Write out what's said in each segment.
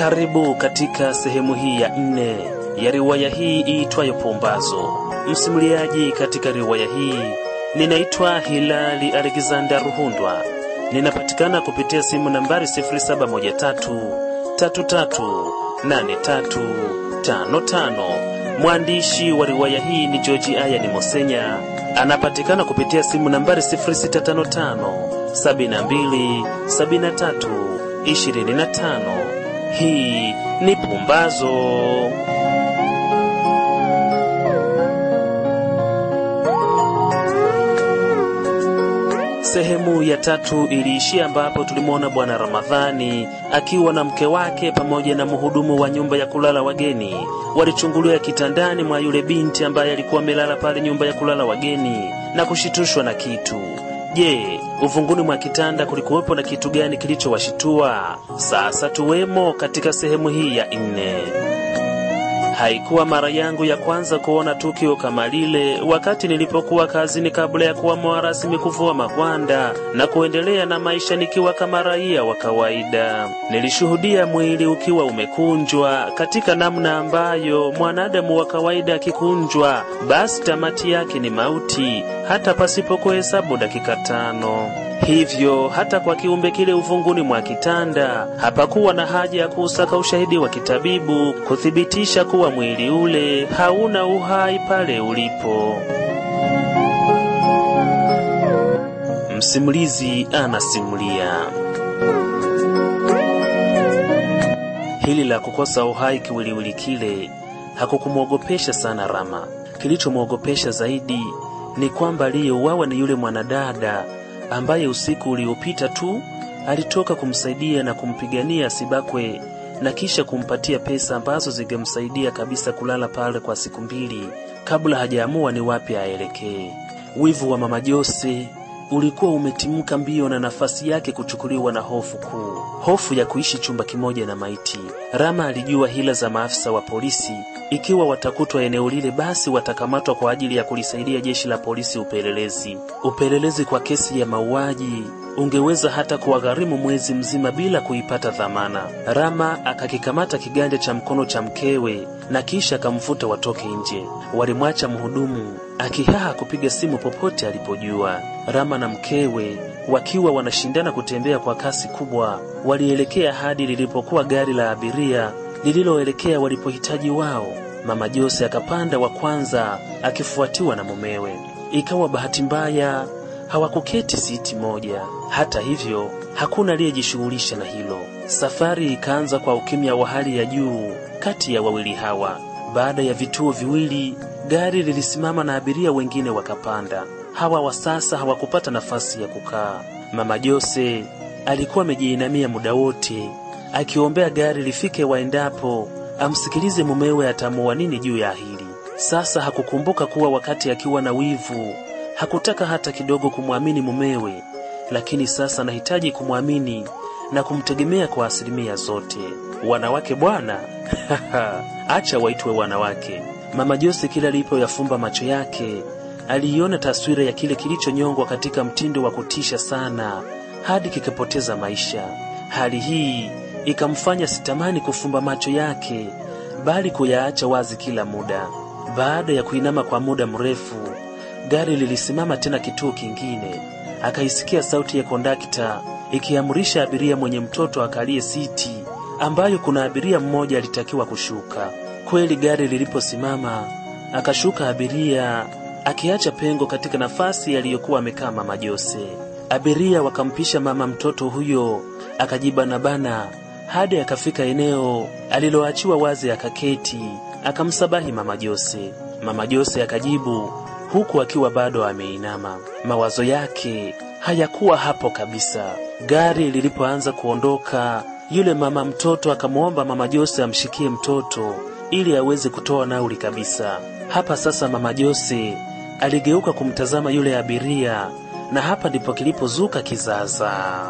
Karibu katika sehemu hii ya nne ya riwaya hii iitwayo Pumbazo. Msimuliaji katika riwaya hii ninaitwa Hilali Alexander Ruhundwa. Ninapatikana kupitia simu nambari 0713338355. Mwandishi wa riwaya hii ni George Ayani Mosenya. Anapatikana kupitia simu nambari 0655 72 73 25. Hii ni Pumbazo. Sehemu ya tatu iliishia ambapo tulimwona Bwana Ramadhani akiwa na mke wake pamoja na mhudumu wa nyumba ya kulala wageni walichungulia kitandani mwa yule binti ambaye alikuwa amelala pale nyumba ya kulala wageni na kushitushwa na kitu. Je, uvunguni mwa kitanda kulikuwepo na kitu gani kilichowashitua? Sasa tuwemo katika sehemu hii ya nne. Haikuwa mara yangu ya kwanza kuona tukio kama lile wakati nilipokuwa kazini kabla ya kuamua rasmi kuvua magwanda na kuendelea na maisha nikiwa kama raia wa kawaida. Nilishuhudia mwili ukiwa umekunjwa katika namna ambayo mwanadamu wa kawaida akikunjwa, basi tamati yake ni mauti, hata pasipo kuhesabu dakika tano. Hivyo hata kwa kiumbe kile uvunguni mwa kitanda hapakuwa na haja ya kuusaka ushahidi wa kitabibu kuthibitisha kuwa mwili ule hauna uhai pale ulipo. Msimulizi anasimulia. Hili la kukosa uhai kiwiliwili kile hakukumwogopesha sana Rama. Kilichomwogopesha zaidi ni kwamba aliyeuawa ni yule mwanadada ambaye usiku uliopita tu alitoka kumsaidia na kumpigania asibakwe na kisha kumpatia pesa ambazo zingemsaidia kabisa kulala pale kwa siku mbili kabla hajaamua ni wapi aelekee. Wivu wa mama Jose ulikuwa umetimka mbio na nafasi yake kuchukuliwa na hofu kuu, hofu ya kuishi chumba kimoja na maiti. Rama alijua hila za maafisa wa polisi. Ikiwa watakutwa eneo lile, basi watakamatwa kwa ajili ya kulisaidia jeshi la polisi upelelezi. Upelelezi kwa kesi ya mauaji ungeweza hata kuwagharimu mwezi mzima bila kuipata dhamana. Rama akakikamata kiganja cha mkono cha mkewe na kisha akamvuta watoke nje. Walimwacha mhudumu akihaha kupiga simu popote alipojua. Rama na mkewe wakiwa wanashindana kutembea kwa kasi kubwa, walielekea hadi lilipokuwa gari la abiria lililoelekea walipohitaji wao. Mama Jose akapanda wa kwanza akifuatiwa na mumewe. Ikawa bahati mbaya hawakuketi siti moja. Hata hivyo, hakuna aliyejishughulisha na hilo. Safari ikaanza kwa ukimya wa hali ya juu kati ya wawili hawa. Baada ya vituo viwili, gari lilisimama na abiria wengine wakapanda. Hawa wa sasa hawakupata nafasi ya kukaa. Mama Jose alikuwa amejiinamia muda wote akiombea gari lifike waendapo, amsikilize mumewe atamua nini juu ya hili. Sasa hakukumbuka kuwa wakati akiwa na wivu hakutaka hata kidogo kumwamini mumewe, lakini sasa anahitaji kumwamini na kumtegemea kwa asilimia zote. Wanawake bwana, acha waitwe wanawake. Mama Jose kila alipoyafumba macho yake aliiona taswira ya kile kilichonyongwa katika mtindo wa kutisha sana hadi kikapoteza maisha. Hali hii ikamfanya sitamani kufumba macho yake, bali kuyaacha wazi kila muda. Baada ya kuinama kwa muda mrefu, gari lilisimama tena kituo kingine. Akaisikia sauti ya kondakta ikiamrisha abiria mwenye mtoto akalie siti ambayo kuna abiria mmoja alitakiwa kushuka. Kweli gari liliposimama, akashuka abiria akiacha pengo katika nafasi aliyokuwa amekaa mama Jose. Abiria wakampisha mama mtoto huyo akajibanabana hadi akafika eneo aliloachiwa wazi, akaketi akamsabahi mama Jose. Mama Jose akajibu huku akiwa bado ameinama. Mawazo yake hayakuwa hapo kabisa. Gari lilipoanza kuondoka, yule mama mtoto akamwomba mama Jose amshikie mtoto ili aweze kutoa nauli kabisa. Hapa sasa mama Jose aligeuka kumtazama yule abiria, na hapa ndipo kilipozuka kizaza.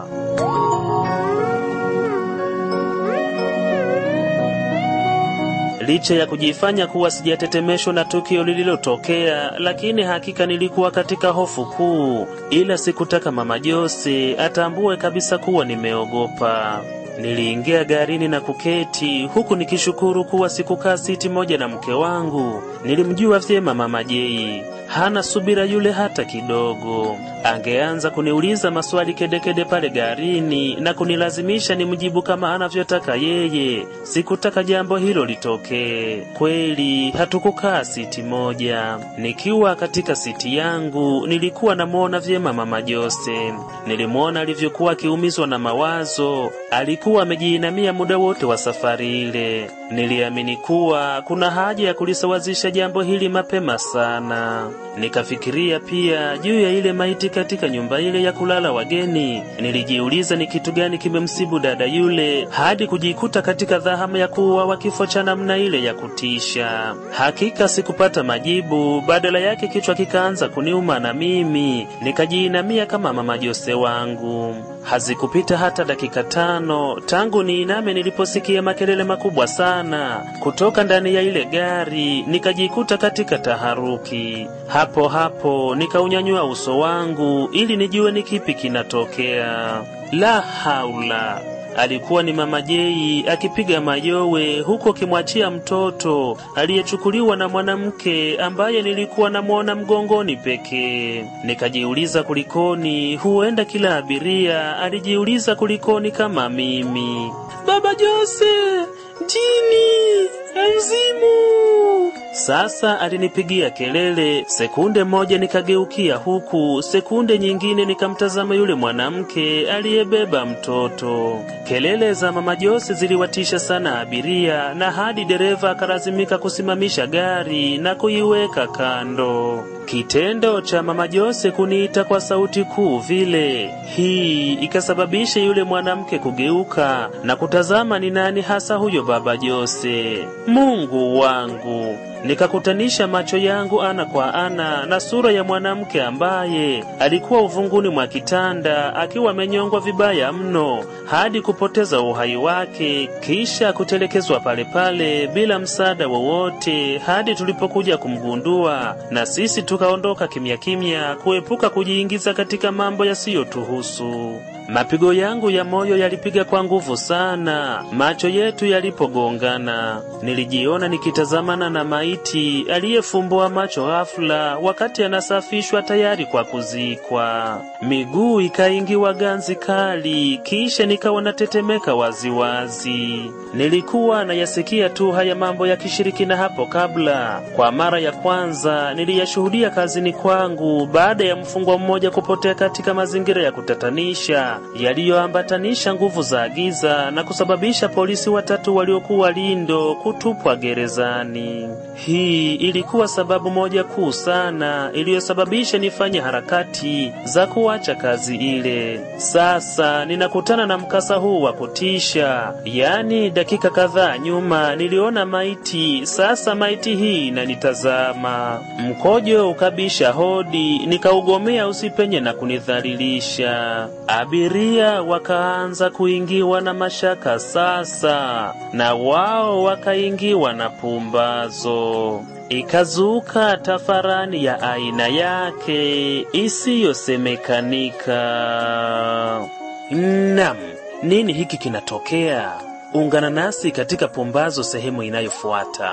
Licha ya kujifanya kuwa sijatetemeshwa na tukio lililotokea, lakini hakika nilikuwa katika hofu kuu, ila sikutaka mama Jose atambue kabisa kuwa nimeogopa. Niliingia garini na kuketi huku nikishukuru kuwa sikukaa siti moja na mke wangu. Nilimjua vyema mama Jei, hana subira yule hata kidogo. Angeanza kuniuliza maswali kedekede pale garini na kunilazimisha nimjibu kama anavyotaka yeye. Sikutaka jambo hilo litokee. Kweli hatukukaa siti moja. Nikiwa katika siti yangu, nilikuwa namwona vyema mama Jose. Nilimwona alivyokuwa akiumizwa na mawazo. Alikuwa amejiinamia muda wote wa safari ile. Niliamini kuwa kuna haja ya kulisawazisha jambo hili mapema sana. Nikafikiria pia juu ya ile maiti katika nyumba ile ya kulala wageni. Nilijiuliza ni kitu gani kimemsibu dada yule hadi kujikuta katika dhahama ya kuuawa kifo cha namna ile ya kutisha. Hakika sikupata majibu, badala yake kichwa kikaanza kuniuma na mimi nikajiinamia kama mama Jose wangu. Hazikupita hata dakika tano tangu niiname niliposikia makelele makubwa sana kutoka ndani ya ile gari, nikajikuta katika taharuki. Hapo hapo nikaunyanyua uso wangu ili nijue ni kipi kinatokea. La haula! Alikuwa ni mama Jei akipiga mayowe huku akimwachia mtoto aliyechukuliwa na mwanamke ambaye nilikuwa namwona mgongoni pekee. Nikajiuliza kulikoni, huenda kila abiria alijiuliza kulikoni kama mimi. Baba Jose, jini, mzimu! Sasa alinipigia kelele. Sekunde moja nikageukia huku, sekunde nyingine nikamtazama yule mwanamke aliyebeba mtoto. Kelele za mama Jose ziliwatisha sana abiria, na hadi dereva akalazimika kusimamisha gari na kuiweka kando. Kitendo cha mama Jose kuniita kwa sauti kuu vile, hii ikasababisha yule mwanamke kugeuka na kutazama ni nani hasa huyo baba Jose. Mungu wangu! Nikakutanisha macho yangu ana kwa ana na sura ya mwanamke ambaye alikuwa uvunguni mwa kitanda akiwa amenyongwa vibaya mno hadi kupoteza uhai wake, kisha kutelekezwa pale pale bila msaada wowote hadi tulipokuja kumgundua, na sisi tukaondoka kimya kimya kuepuka kujiingiza katika mambo yasiyotuhusu. Mapigo yangu ya moyo yalipiga kwa nguvu sana macho yetu yalipogongana. Nilijiona nikitazamana na maiti aliyefumbua macho ghafula wakati anasafishwa tayari kwa kuzikwa. Miguu ikaingiwa ganzi kali, kisha nikawa natetemeka waziwazi. Nilikuwa nayasikia tu haya mambo ya kishirikina hapo kabla. Kwa mara ya kwanza niliyashuhudia kazini kwangu baada ya mfungwa mmoja kupotea katika mazingira ya kutatanisha yaliyoambatanisha nguvu za giza na kusababisha polisi watatu waliokuwa lindo kutupwa gerezani. Hii ilikuwa sababu moja kuu sana iliyosababisha nifanye harakati za kuacha kazi ile. Sasa ninakutana na mkasa huu wa kutisha, yaani dakika kadhaa nyuma niliona maiti, sasa maiti hii inanitazama. Mkojo ukabisha hodi, nikaugomea usipenye na kunidhalilisha. Abiria wakaanza kuingiwa na mashaka sasa, na wao wakaingiwa na pumbazo. Ikazuka tafarani ya aina yake isiyosemekanika. Nam, nini hiki kinatokea? Ungana nasi katika pumbazo sehemu inayofuata.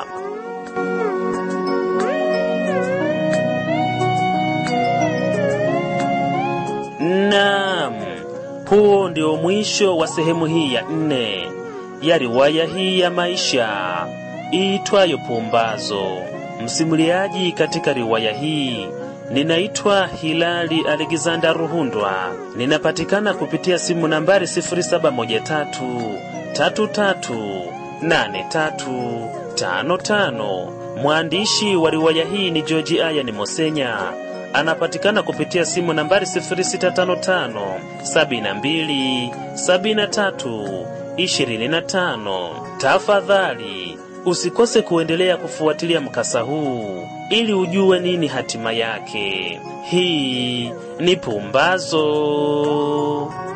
Naam, huo ndio mwisho wa sehemu hii ya nne ya riwaya hii ya maisha iitwayo Pumbazo. Msimuliaji katika riwaya hii ninaitwa Hilali Alexander Ruhundwa. Ninapatikana kupitia simu nambari 0713 33 83 55. Mwandishi wa riwaya hii ni George Ayani Mosenya anapatikana kupitia simu nambari 0655 72 73 25. Tafadhali usikose kuendelea kufuatilia mkasa huu ili ujue nini hatima yake. Hii ni Pumbazo.